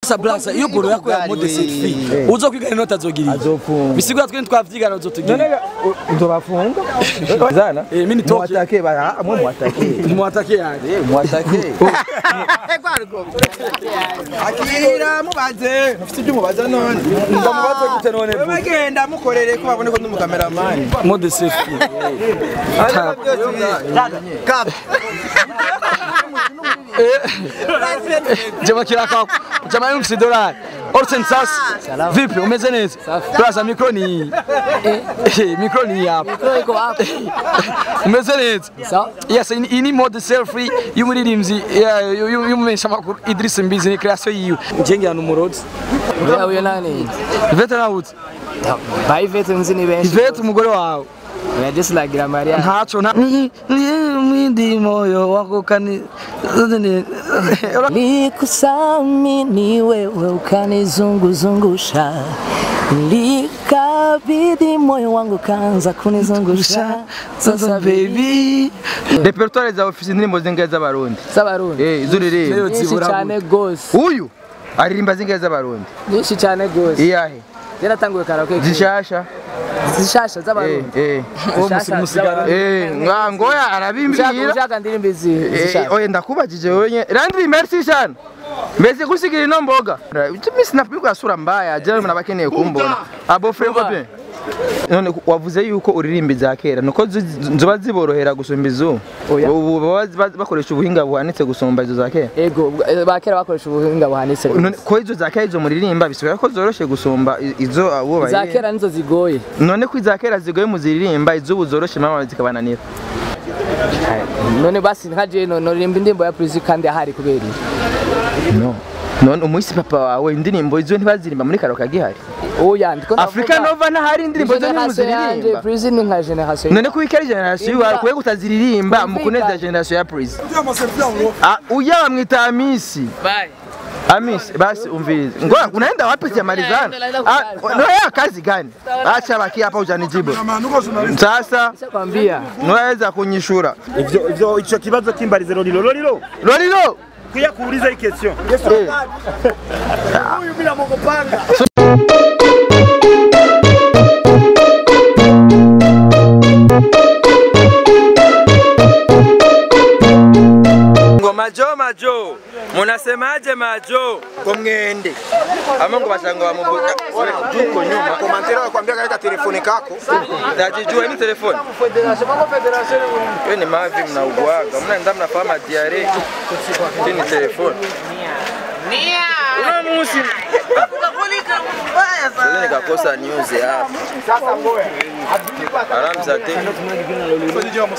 Sa blasa iyo boro yako ya mode selfie uzokwiga inota azogira iki? Azopfunga. bisigura twe ntitwavyigana uzotugira none nzobafunga zana Eh, mimi nitoke. mwatake bara mwe mwatake mwatake yaje Eh, mwatake akira mubaze mufite ibyo mubaza none ndamubaze gute none bu bagenda mukorere ko babone ko ndi umukameramani mode selfie jama kiraka jama yumsi dolari Orsen sas vipi umeze neza plaza mikro ni eh mikro ni hapa umeze neza Sawa. yes iyi iyi ni mode selfie y'umuririmbyi y'umumenyesha makuru Idris Mbizi ni creation yiwe njenge hano umurozi Wewe uyo nani? Ivete nawuze Ba Ivete nzi ni benshi. Ivete umugore wawe Ya just like Gira Maria. ntaco nta mwindi moyo wako kani Nikusamini wewe ukanizunguzungusha, nilikabidhi moyo wangu kaanza kunizungusha. sasa baby repertoire za ofisi indirimbo zingahe z'abarundi Sabarundi eh izo uririmba nyinshi cyane gose, uyu aririmba zingahe z'abarundi nyinshi cyane gose. iyahe Yaratanguye karaoke zishasha zishasha eh z'abarundi. eh Zishasha z'abarundi. eh nga ngoya Ushaka arabimbwira ushaka ndirimbo izi Eh, zishasha. oye ndakubajije wenye randri merci sana mbese kusigira ino mboga mimi sinapigwa sura mbaya jana mnabakeneye kumbona abo frego pe none wavuze yuko uririmba za kera nuko zi- zoba ziborohera gusumba izo Oya. ubu baba ba- bakoresha ubuhinga buhanitse gusumba izo za kera Ego ba kera bakoresha ubuhinga buhanitse. none ko izo za kera izo muririmba bisubira ko zoroshe gusumba i- izo abo Za bayi kera nizo zigoye. none ko iza kera zigoye muziririmba izo ubu zoroshe mama zikabananira None basi nkaje no norimba indirimbo ya Prince kandi ahari kubera iki? no none umuhisi papa wawe indirimbo izo ntibazirimba muri karaoke gihari Oya ndiko Afrika Nova ntahari indirimbo zo ntimuziririmba Prince ni nka generation. none ko ikari generation yawe kuye kutaziririmba Kumvikana. mukuneza generation ya Prince Ah, uya bamwita Amisi Bye. Amisi basi umvirize ngo unaenda wapi jamalizana Naenda Ah, kulala. no ya kazi gani acha baki hapa ujanijibu sasa Kwambia unaweza kunyishura ivyo ivyo ico kibazo kimbarize lolilo lolilo Lolilo kuya kuuliza hii question eh, huyu bila mogopanga ngo majo majo munasemaje majo ko mwende ama ngo bashanga bamuvuga juko nyuma komantera wakwambia kaeka telefone kako najijua ni telefoni Hiyo ni mavi mnaugwaga, mnaenda mnafanya diare. Hii ni telefoni. Una musi. Sasa nikakosa news hapa. Aramza te. Ya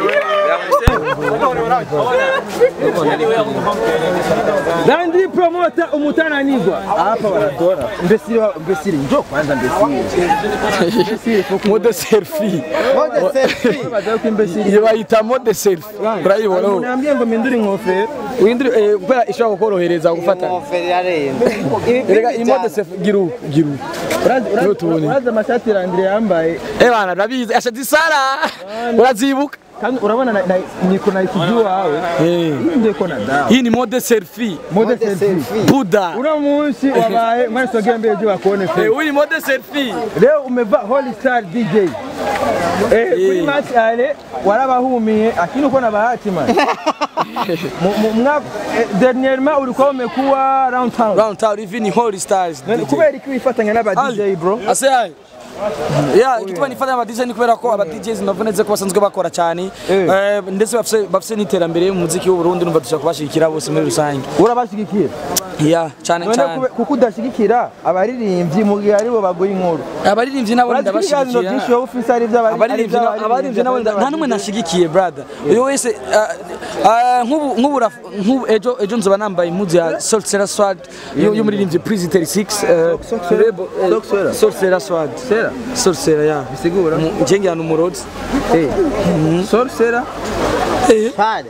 Nandi promota umutananigwa hapa wanatora mbesiri wa- mbesiri njoo kwanza mbesiri mode selfie baza ko imbesiri iyo bayita mode selfie urayibona ubu unambye ngo mpindure inkofero windire eh, kubera ishobora kukorohereza gufata rega iyi mode selfie gira uku gira uku Niho tubonye. uraza amashati randire yambaye eh bana ndabizi asha zisara urazibuka kandi urabona na- na- niko na ikijua wawe eh hii ndio iko na dawa hii ni mode selfie mode selfie buda uno munsi wabaye mwana sogea mbele juu wakuone eh fe huyu ni mode selfie leo umevaa Holy Star DJ eh kuri match ale warabahumiye lakini uko na bahati man Mu- mu- mwa eh, dernièrement ulikuwa umekuwa round town round town hivi ni holy stars None kubera iki wifatanya n'aba DJ bro ase yayi ya igituma nifata aba DJ ni kubera ko aba DJs navuneze ko basanzwe bakora cyane eh, ndetse bafise bafise n'iterambere mu muziki w'u Burundi numva dushaka kubashigikira bose muri rusange urabashigikira ya cyane none cyane kube- kuko udashigikira abaririmbyi mu gihe aribo baguha inkuru abaririmbyi nabo urazi ko ibiganiro byinshi ndabashigikira wowe ufise ari iby'abari- ari abaririmbyi na- iby'abaririmbyi, abaririmbyi nabo nda- nta n'umwe nashigikiye brother uyu wese ah, ah, nk'ubu nk'ubu raf- nk'ubu ejo ejo nzoba nambaye impuzu ya Sorcerer Sword yo- y'umuririmbyi Prince 36 eh, Rebo, eh, Sorcerer? Sorcerer Sword Sera Sorcerer ya bisigura njenge hano umurozi eh sorcerer Eh,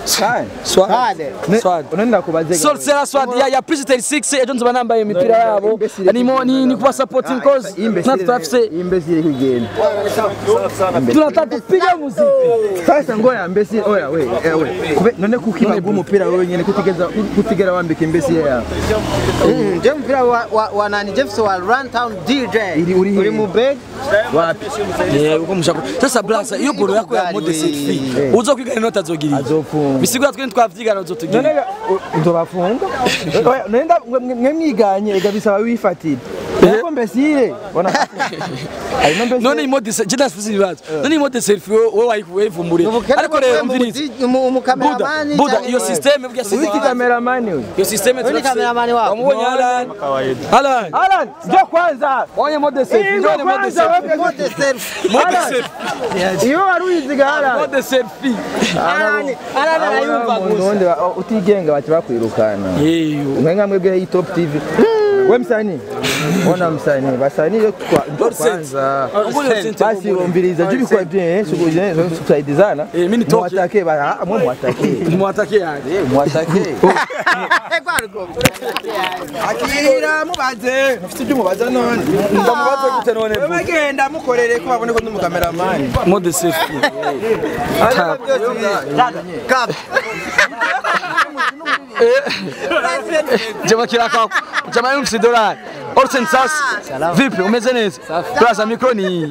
Swad. Swad. Ne- Swad. unaenda kubaze Sorcerer Swad ya ya President 6 ejo nzoba nambaye imipira yabo nimo ni ni kuba supporting cause natwe turafise imbesire kugenda tunataka kupiga muziki sasa ngoya imbesire oya we eh, we kube none kukibaga umupira wewe nyene kutigeza kutigera wambika imbesire yawe Je mpira wa, wa, wa nani Jefferson wa Runtown DJ Iri- uri he? uri mu bed wapi Eh uko mushako sasa blaza iyo bolo yako ya mode selfie uzo kwiga inota zogirira azofunga bisigura twe twavyigana uzotugira none nzobafunga oya nenda mwe mwiganye ega bisaba wifatire ariko mbesire bona ari no mbesire none imode se jenda sifisi ibibazo none imode selfie wowe wayivumburiye ariko rero umvirize Buda umukameramani Buda iyo system burya wiki system kameramani we iyo system Wewe ni cameraman wako? wamubonye Alan Alan Alan njoo kwanza wanye mode selfie Njoo njoo mode kwanza selfie wewe Mote selfie. mode selfie iyo wari uyiziga Alan mode selfie Arani, arani arayumva gusa. ubundi utigenga baca bakwirukana yeyo mwe nka mwebwe hii top tv we msanii ona msanii basanii yo kwa njoo kwanza basi umbiriza juu bikwa bien shughuli tusaidizana Eh, mimi nitoke. mwatake ba mwe mwatake mwatake yaje mwatake Eh, kwaruko. akira mubaze mufite ibyo mubaza none ndamubaze gute none wewe genda mukorere ko babone ko ndi umukameramani mode selfie Kap. Jama kiraka jama yungu si dolari Orsen sas vipi umeze neza Plaza mikro ni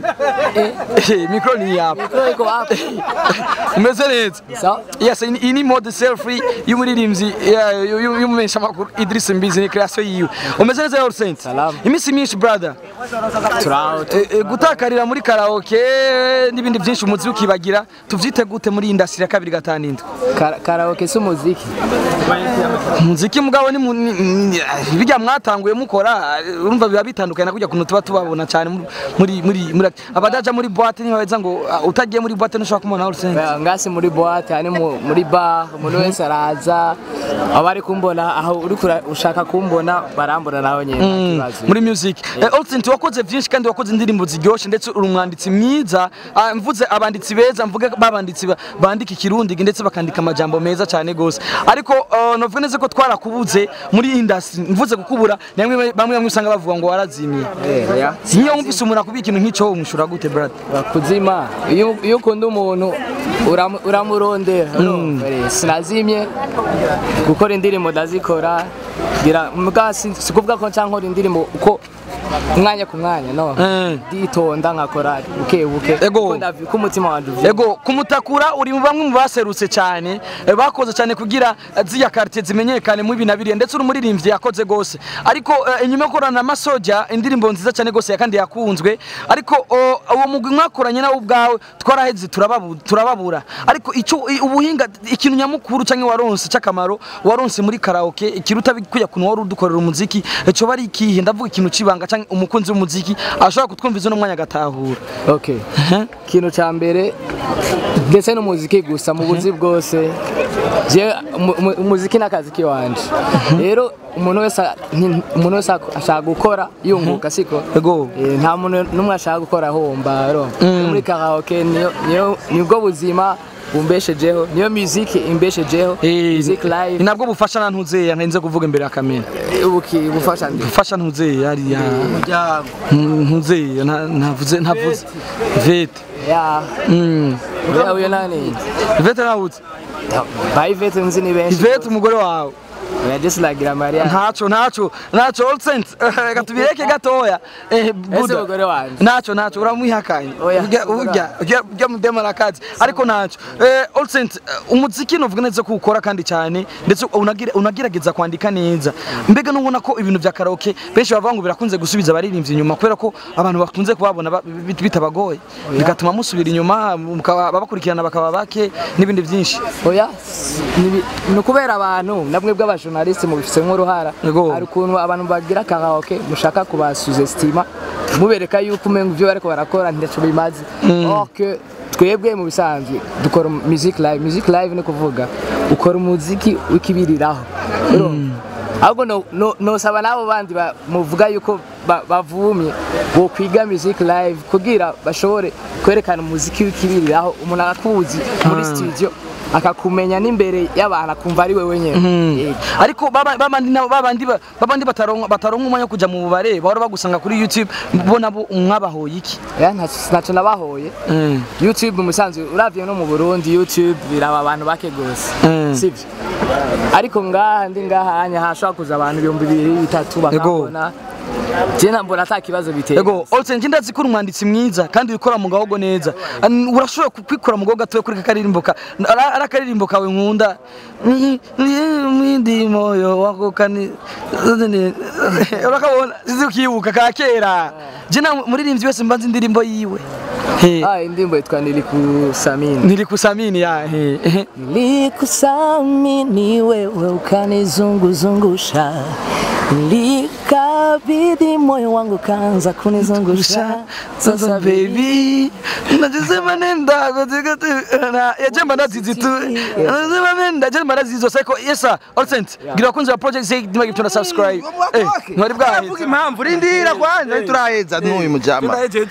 eh mikro ni hapa Mikro iko hapa. umeze neza Sawa. Yes ini ini mode selfie y'umuririmbyi y'umumesha makuru Idris Mbizi ni creation yiwe umeze neza Orsen Salama. imisi myinshi brother Turaho. Eh, eh, gutakarira muri karaoke n'ibindi byinshi umuzi ukibagira tuvyite gute muri industry ya kabiri gatanu indwi Kara- Karaoke si umuziki. umuziki mugabo ni mu- ni- ni- bijya mwatanguye mukora eh, urumva biba bitandukanye na kujya kuntu tuba tubabona cyane muri- muri muri muri abadaja muri boîte ntibaheza ngo ah, utagiye muri boîte ntushobora kumubona Arsene Oya, ngasi muri boîte hani mu- muri bar umuntu wese araza abari kumbona aho uri kura- ushaka kumbona barambona nawe nyine nta kibazo. muri music eh, Arsene wakoze byinshi kandi wakoze indirimbo ziryoshe ndetse uri umwanditsi mwiza Ah, mvuze abanditsi beza mvuge babanditsi ba- bandika ikirundi ndetse bakandika amajambo meza cyane gose ariko uh, novuga neza ko twarakubuze muri industry mvuze kukubura namwe bamwe bamwe usanga bavuga ngo warazimiye Eh, oya. Niyo wumvise umuntu akubwira ikintu nk'icyo umushura gute brother kuzima iyo iyo ukunda umuntu uramu- uramurondera urumva rero, sinazimye gukora indirimbo ndazikora ngira mbwa si si kuvuga ko nca nkora indirimbo uko umwanya ku mwanya no Eh. nditonda nkakora buke buke Ego. kuko ndavi- ko umutima wanje uvye Ego kumutakura uri mu bamwe mu baserutse cyane eh, bakoze cyane kugira eh, ziriya quartier zimenyekane mu ibina biriye ndetse urumuririmbyi yakoze gose ariko eh, inyuma yo korana na Masoja indirimbo nziza cyane gose ya kandi yakunzwe ariko o, uwo mugwi mwakoranye nawe ubwawe twaraheze turababu, turababura ariko ico i- ubuhinga ikintu nyamukuru canke waronse c'akamaro waronse muri karaoke ikiruta bikuya kuntu wari udukorera umuziki cyo bari ikihe ndavuga ikintu cibanga canke umukunzi w'umuziki ashobora kutwumviza no mwanya agatahura okay ikintu cya mbere ndetse n'umuziki gusa mu buzi bwose je umu- umu- umuziki n'akazi kiwanje rero umuntu wese a- nti- umuntu wese ak- ashaka gukora yunguka siko Ego. Eh, nta muntu n'umwe ashaka gukora ahomba ro muri karaoke niyo niyo nibwo buzima bumbeshejeho niyo muziki imbeshejeho Eh, music ni live nabwo bufasha na ntuzeya ntenze kuvuga imbere ya kamera ubuki bufasha ndi bufasha ntuzeya hariya ntuzeya nta- ntavuze ntavuze vete ya Mm. ya uyo nani vete ntawuze bayivete nzi ni benshi vete umugore wawe ya just like Maria ntaco ntaco ntaco olsent reka tubireke gatoya eh ese buda umugore wanje ntaco ntaco uramwihakanye Oya, urya urya urya urya mudema arakazi ariko ntaco eh olsent umuziki novuga neza ko ukora kandi cyane ndetse unagira unagerageza kwandika neza mbega nubona ko ibintu vya karaoke benshi bavuga ngo birakunze gusubiza abaririmbyi inyuma kubera ko abantu bakunze kubabona ba- bit- bitabagoye bigatuma musubira inyuma mukaba- babakurikirana bakaba bake n'ibindi byinshi oya ni- ni ukubera abantu namwe bw'abajournaliste mubifitemo uruhara Yego. hari ukuntu abantu bagira karaoke mushaka kubasuzestima mubereka yuko umenga ibyo bariko barakora ntacyo bimaze or que twebwe mu bisanzwe dukora music live music live ni kuvuga ukora umuziki wikibiriraho urumva ahubwo no- no- nosaba n'abo bandi ba- muvuga yuko ba- bavumye bo kwiga music live kugira bashobore kwerekana umuziki wikibiriraho umuntu akakuzi muri studio akakumenya n'imbere y'abantu akumva ari wewe nyene Yego. ariko baba- babandi nabo- babandi ba- babandi bataronka bataronka umwanya wo kuja mu bubare bahora bagusanga kuri youtube bo nabo mwabahoye iki Ya, ntaco ntaco nabahoye Mm. youtube umusanzu uravye no mu burundi youtube biraba abantu bake gose Mm. sivyo ariko ngaha ndi ngaha hanya hashobora kuza abantu ibihumbi bibiri bitatu bakabona je nambona ata kibazo biteye Ego, Olsen njye ndazi ko uri umwanditsi mwiza kandi ukora mu gahogo neza. An- Urashobora ku- kwikora mu gahogo gatoya kuri karirimbo ka ara ara karirimbo kawe nkunda. Ni ni ndi moyo wako kani. Urakabona sizi ukibuka ka kera. Je na muririmbyi wese mbanza indirimbo yiwe. He. ah indirimbo yitwa nilikusamini Nilikusamini ya he. he. Nilikusamini wewe ukanizunguzungusha, nilikabidhi moyo wangu kaanza kunizungusha. Sasa baby, najisema nenda katika tu na ya jamba ndazizi tu. Najisema nenda jamba ndazizi seko yesa Olsent. Gira kunza wa project say dima gituna subscribe. Eh, mwari bwahe. Vuga impamvu rindira kwanza turaheza n'uyu mujama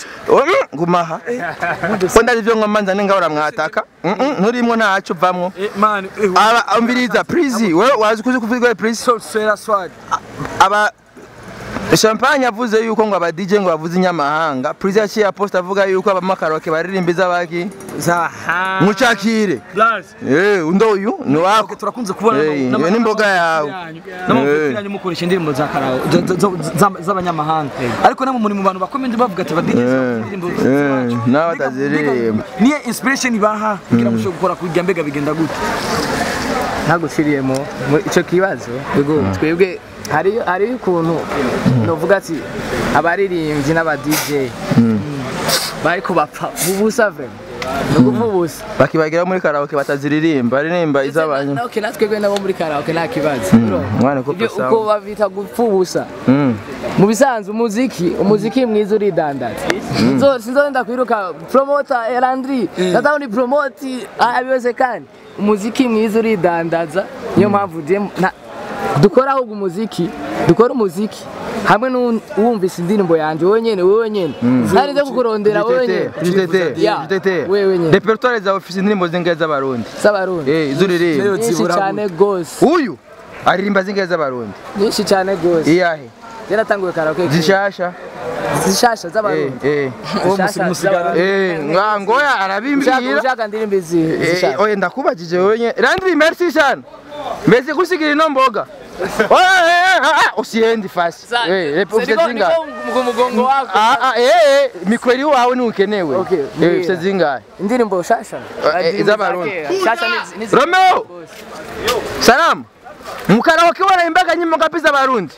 gumaha ko ndazi ivyo ngomanza ningahora mwataka Mm, mm, nturimwo ntaco vamwo Man, aba ambiriza prizi wewe wazi kuzi kuvuga prizi so sera swag. aba Champagne avuze yuko ngo aba DJ ngo bavuze inyamahanga prizi yaciye aposta avuga yuko abamakaroke baririmbiza baki Zaha. mucakire eh undo uyu ni wako turakunze kubona Eh, iyo ni imboga yawe. n'amavuta yanyu mukoresha indirimbo za karawo z'abanyamahanga ariko namwe muri mu bantu bakomeye ndi bavuga ati badigeze indirimbo eh nawe ataziririmba niyo inspiration ibaha kugira ngo ushobore gukora kujya mbega bigenda gute ntaguciriyemo mu- ico kibazo twebwe hariyo hariyo ukuntu novuga ati abaririmbyi n'aba DJ bariko bapfa ubusa vrema ni ukuva ubusa bakibagira muri karaoke bataziririmba aririmba iz'abantu Okay, na twebwe nabo muri karaoke nta kibazo mwana ko Ibyo sawa. uko babita gupfa ubusa Mm. mu bisanzwe umuziki umuziki mwiza uridandaza Sinzo- sinzonda kwiruka promota erandri nataka ni promoti abiweze kandi umuziki mwiza uridandaza niyo mpamvu je na- dukora ahubwo umuziki dukora umuziki hamwe n'uwumvise indirimbo yanjye wowe nyene wowe nyene ntari nze kukurondera wowe nyene Yeah, wewe nyene repertoire zawe ufise indirimbo zingahe z'abarundi z'abarundi eh izuririmba nyinshi cyane gose uyu aririmba zingahe z'abarundi nyinshi cyane gose iyahe yaratanguye karaoke zishasha zishasha eh z'abarundi eh Zishasha z'abarundi. eh nga ngoya ushaka arabimbwira ushaka ndirimbo izi Eh, zishaka oye ndakubajije wenye randri merci sana mbese kusigira ino mboga Oye, eh, ah, ah, usiendi fasi Eh, rep- ufite zingahe mugongo wako Ah, ah, eh, eh, mikweli wawe ntukenewe Okay, Eh, mbwira. ufite zingahe indirimbo shasha Eh, eh, iz'abarundi. shasha ni- ni- Romeo salamu mukaraoke wanaimbaga nyimbo ngapi z'abarundi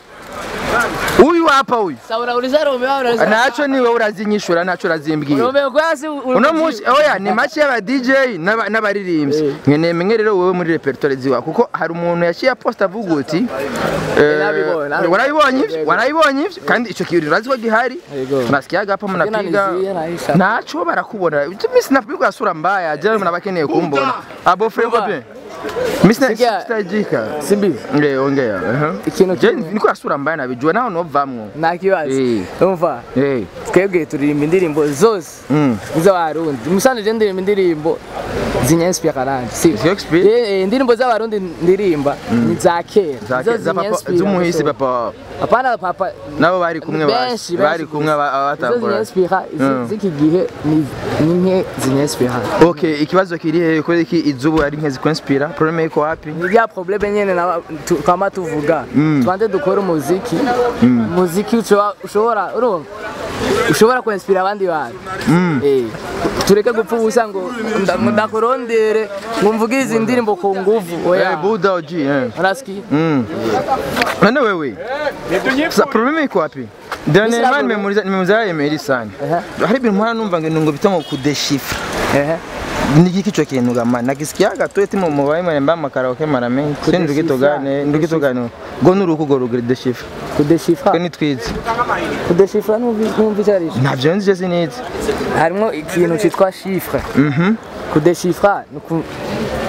uyu hapa huyu Sawa, unauliza Romeo unauliza naco niwe urazinyishura naco urazimbwira Romeo kwa si uno munsi oya ni make y'aba DJ n'aba- n'abaririmbyi nkeneye menye rero wowe muri repertoire ziwa kuko hari umuntu yaciye aposta avuga uti eh, nabibonye, nabibonye. warabibonye ivyo Yego. warabibonye ivyo kandi ico kintu urazi ko gihari Yego. nasikia gapa mnapiga Nanizuia naisha. naco barakubona mimi sinapigwa sura mbaya jana mnabakeneye kumbona abo frère Umva. bien mimi sina Sikia. sitajika Simbi nge ongea aha ikintu je kimwe niko sura mbaya nabijua naho novamwo nta kibazo Eh. umva eh twebwe turirimba indirimbo zose mm z'abarundi musanze je ndirimba indirimbo zinyanspira karanje si Zinyanspira? Eh, eh, indirimbo z'abarundi ndirimba ni za kera Zake- Zo za papa zinyanspira z'umuhisi gusa. papa apana papa nabo bari kumwe benshi basi bari kumwe aba- izo abatambura zinyanspira Mm. z'iki gihe ni ni nke zinyanspira okay ikibazo kiri hehe kubera iki izubu ari nke zikonspira problème iko wapi ni bya probleme nyene na tu- twama tuvuga twanze dukora umuziki umuziki ushobora- ushobora urumva ushobora kuinspira abandi bantu Eh, tureke gupfa ubusa ngo nda- ngo ndakurondere ngo mvuge izi ndirimbo ku nguvu eh oya buda oji eh unasikia mm none wewe sa problème iko wapi Dernièrement Sasa- nimemuriza nimemuzaa Emery sana Ehe. hari ibintu mpora numva ngo ngo bitamo kudeshifra ehe ni iki kichwa kintu gama nakisikia gato eti mu mubaye mara makaraoke mara menshi sindi ndugitogane ndugitogane ngo nuruko go rugre deshifra kudeshifra ko nitwize kudeshifra numva numva icyo ari cyo ntabyo nzi je sinizi harimo ikintu cyitwa chiffre mhm kudeshifra ni uku-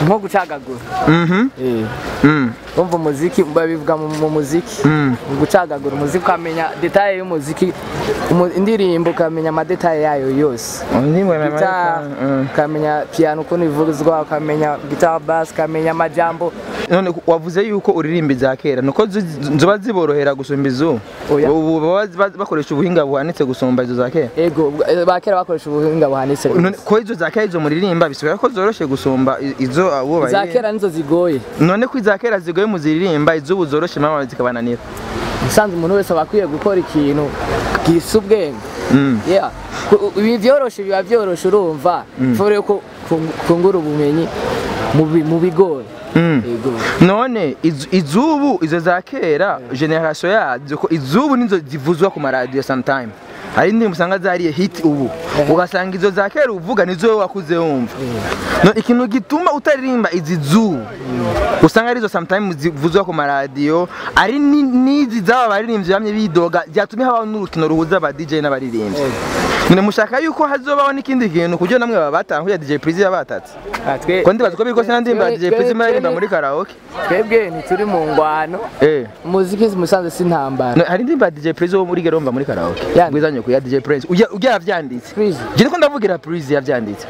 nko gucagagura Mhm. Eh. Mm. Umva umuziki babivuga mu mu muziki Mm. mu gucagagura umuziki ukamenya detaye y'umuziki umu- indirimbo ukamenya amadetaye yayo yose Ndimwe mama. gitari Mm. ukamenya piano ukuntu ivuzwa ukamenya guitar bass ukamenya amajambo none wavuze yuko uririmba iza kera nuko zi- ziba ziborohera gusumba izubu Oya. ubu baba ba- bakoresha ubuhinga buhanitse gusumba izo za kera ego eh, ba kera bakoresha ubuhinga buhanitse none ko izo za kera izo muririmba bisigara ko zoroshe gusumba i- izo abo za bayi- kera nizo zigoye none ko iza kera zigoye muziririmba izubu zoroshe mama zikabananira usanzwe umuntu wese aba akwiye gukora ikintu gisa ubwenge Mm. Yeah. Ku- ibi vyoroshe biba vyoroshe urumva fore ko kungura ubumenyi mu bi- mu bigoye Mm. ego none izu- izubu izo za kera generation yazo ko izubu nizo zivuzwa ku maradiyo sometime hari indirimbo usanga zariye hit ubu ugasanga izo za kera uvuga nizo wowe wakuze wumva no ikintu gituma utaririmba izi zubu usanga arizo sometime zivuzwa ku maradiyo ari ni- n'izi zaba baririmbyi bamye bidoga byatumye habaho n'urukino ruhuza aba DJ n'abaririmbyi none mushaka yuko hazobaho n'ikindi kintu kugira namwe baba batanguye DJ Prizi yabatatse Ah, twe- ko ndibaza ko biriko sinandimba twe- DJ Prizi twe- maririmba twe- muri karaoke twebwe ntituri mu ngwano eh umuziki musanze si intambara No, hari indirimbo ya DJ Prince wo muri Geromba muri karaoke. Yandi. Bwizanye ku ya DJ Prince. Ujya ujya yavyanditse. Prince. Je ko ndavugira Prince yavyanditse.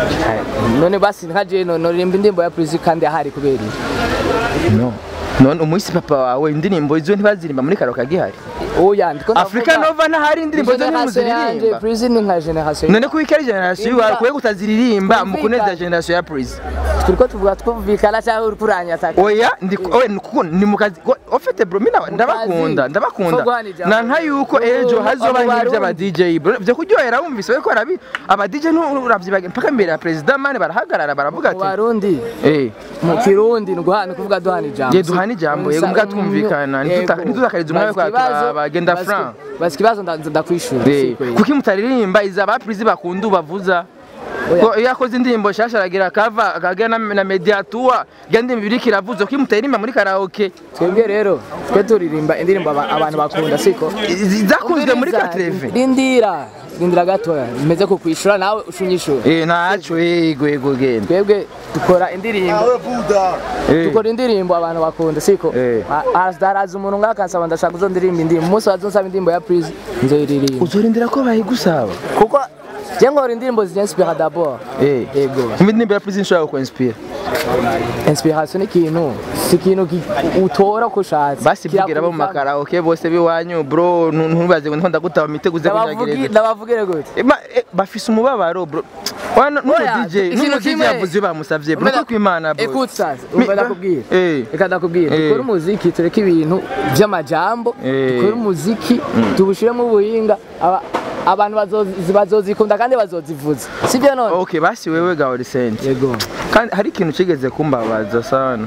none basi nka je no norimba indirimbo ya Prince kandi ahari kubera iki? No. None umuisi papa wawe indirimbo izo ntibazirimba muri karaoke gihari. oya ndiko Africa Nova ntahari indirimbo zo ntimuziririmba. Prince ni nka generation None ko ikari generation Imba- yawe kuye kutaziririmba mu Kumvikana. kuneza generation ya Prince. turiko tuvuga twumvikana cyangwa uri kuranyataka Oya ndi oya nuko ni mukazi ofete bro mina ndabakunda ndabakunda Ko guhana ijambo. na nka yuko Ubu- ejo hazoba abo nk'ibyo aba Barundi. DJ bro byo kuryohera wumvise we ko arabi aba DJ nturavyibaga mpaka mbere ya president mane barahagarara baravuga mu ati barundi eh mu kirundi ni guhana kuvuga duhana ijambo Ye duhana ijambo, yego, mbwa twumvikana, ntituta- ntitutakarize umwanya wo kwaturaba, genda franc. basi ikibazo nda- ndakwishura eh si kweli. kuki mutaririmba iza ba prizi bakunda ubavuza Oya. ko iyo akoze indirimbo shasha aragira kava akagira na, na mediatua ya ndirimbo iriko iravuza kuki mutaririmba muri karaoke twebwe rero twe turirimba indirimbo aba- abantu bakunda siko Izi- zakunzwe muri Umviriza, katreve rindira rindira gatoya meze kukwishura nawe ushunyishura Eh ntaco yego yego genda. twebwe dukora indirimbo Eh. dukora indirimbo abantu bakunda siko Eh. haraza umuntu ngaho akansaba ndashaka uzo ndirimba indirimbo umunsi wazonsaba indirimbo ya Prince nzoyiririmba Uzorindira ko bayigusaba. kuko je nkora indirimbo zinspira d'abord Eh. Yego. Kumbe indirimbo ya Prison nshobora kuinspire. inspiration ni ikintu si ikintu ki- utora uko ushatse Basi vugira abo mu Kirakuzamo. makaraoke bose biwanyu bro ntu- ntubaze ngo ndakunda gutaba mitego uze Ndabavugi- kunyagereza. ndabavugire gute Eh, ma- eh, bafise umubabaro bro. Wana n'umu Oya, DJ, ikintu n'umu DJ kimwe- yavuze bamusavye bro. Umena- Ko kwimana bro. Écoute ça, Mi- umva ndakubwira. Eh. Reka ndakubwira. Eh. Dukore umuziki tureke ibintu by'amajambo, Eh. dukore umuziki tubushiremo ubuhinga aba- abantu bazozi- bazozikunda kandi bazozivuza. Sibyo none? Okay, basi wewe ga Orisent. Yego. Kandi hari ikintu kigeze kumbabaza sana.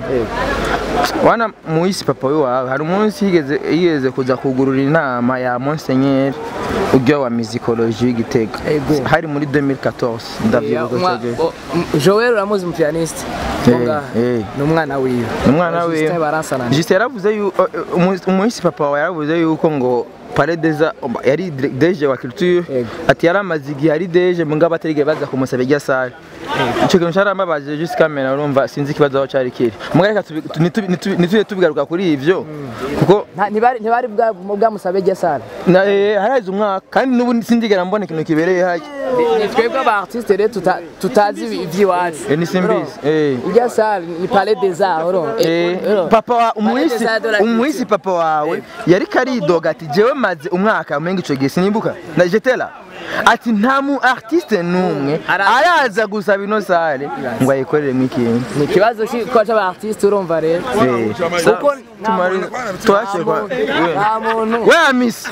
Wana muisi papa wawe hari umunsi yigeze yigeze kuza kugurura inama ya Monseigneur ujya wa musicologie w'Igitega. Ego. Hari muri 2014 ndavyibuka Umwa- cyane. o- m- Joel uramuzi mu pianiste. Eh, Bonga. eh. Ni umwana wiwe. umwana we Justin Baransana. Justin yaravuze yuko umuhisi papa wawe yaravuze yuko ngo paredeza yari deje wa culture Yego. ati yari amaze igihe ari deje mu ngabo atarigeze baza kumusaba irya sare icyo kintu cyaramubabaje just kamera urumva sinzi ikibazo aho cyari kiri mugareka ntitujye tubigaruka kuri ivyo kuko Nta- ntibari ntibari bwa bwamusabe gesara. na- eh, harazi umwaka kandi n'ubu sindigera mbona ikintu kibereye hajya Ni twebwe aba artiste rero tuta- tutazi ivy'iwacu. Eh, ni simbizi eh. Irya sare ni Palais des Arts, urumva? Eh, Urumva? papa wa Palais umuhisi des Arts de la umuhisi Culture. papa wawe yari karidoga ati jewe maze umwaka umenga ico gihe sinimbuka na jetela ati nta mu artiste numwe Araza. araza gusaba ino sare ngo ayikorere mw'ikintu ni ikibazo ko cy'aba artiste urumva rero Eh, kuko nta tumari muntu- twashekwa nta muntu we amisi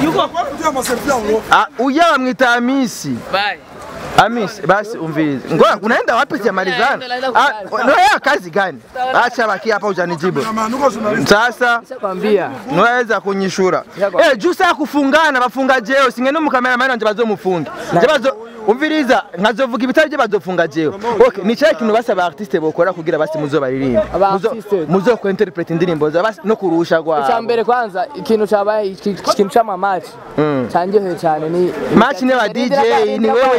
Ah, uya bamwita amisi Bye. Amis, basi umvirize. Ngoja unaenda wapi Jamalizana? Naenda Ah, kukali. no ya kazi gani? Acha baki hapa ujanijibu. Sasa Nishakwambia nweza kunyishura. Yego. Eh, juu saa kufungana bafunga jeo singene mu cameraman wanje bazomufunga. Je bazo umviriza nkazovuga ibitari bye bazofunga jeo. Okay, ni cyaje kintu basaba artiste bokora kugira basi muzo baririmba. Aba Muzo artiste. muzo ko interpret indirimbo za basi no kurusha gwa. icya mbere kwanza ikintu cyabaye iki- ikintu cy'amamaci Mm. cyanjyoheye cyane ni Match ne ba DJ ni wewe ivugire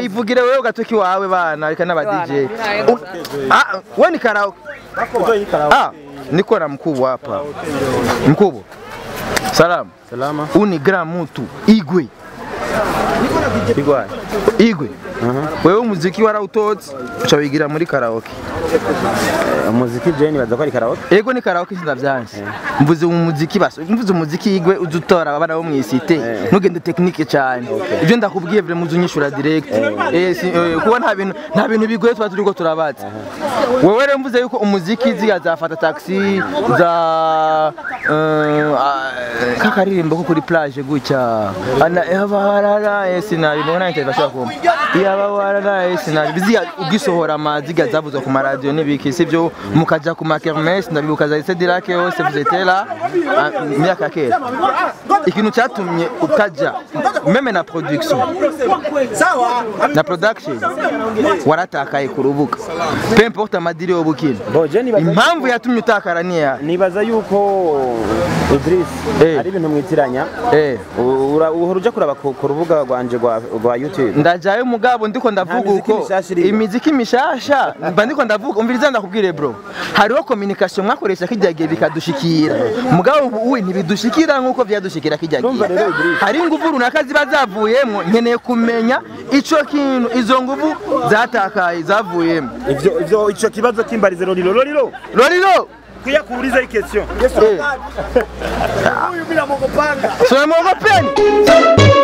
wewe ugatoki wawe bana reka n'aba DJ U- ah wewe ni karaoke ah niko na mkubwa hapa mkubwa salamu Salama. huu ni grand mutu igwe Igwa. igwe wewe umuziki warawutotse uca wigira muri karaoke Umuziki je nibaza ko ari karaoke. ego ni karaoke sindavyanse mvuze umuziki basi mvuze umuziki igwe uza utora abana bo mwisite ntugende technique cyane ibyo ndakubwiye vile muzu nyishura direct eh si- eh, kuba nta bintu nta bintu bigoye tuba turiko turabaza wewe rero mvuze yuko umuziki ziga zafata taxi za eh, ah, kakaririmbo ko kuri plage gutya ana yabarara eh sinabibona nte bashaka kumva yabarara eh sinabi biziga ugisohora amaziga zavuzwe ku maradiyo n'ibiki sivyo mukaja ku makermes ndabibuka za Cedric yose vous étiez là ah, myaka kera ikintu cyatumye utaja meme na production na production waratakaye ku rubuga peu importe amadiri y'ubukina Bo je nibaza impamvu yatumye utakara niya nibaza yuko Idris Eh. ari ibintu mwitiranya. eh Ura- Uhora uja kuraba ku ku rubuga rwanje rwa rwa YouTube. ndajayo mugabo ndiko ndavuga miziki uko mishasha iriyo. imiziki mishasha mba ndiko ndavuga umviriza ndakubwire bro hariho communication mwakoresha kijya gihe bikadushikira mugabo ubu uwe ntibidushikira nkuko vyadushikira kijya Ndumva gihe rero Idris. hari ingufu runaka ziba zavuyemo nkeneye kumenya ico kintu izo nguvu zatakaye zavuyemo ivyo ivyo ico kibazo kimbarize Lolilo Lolilo loriro kuya kuuliza hii question eh. huyu bila mogopanga Tunamwogopeni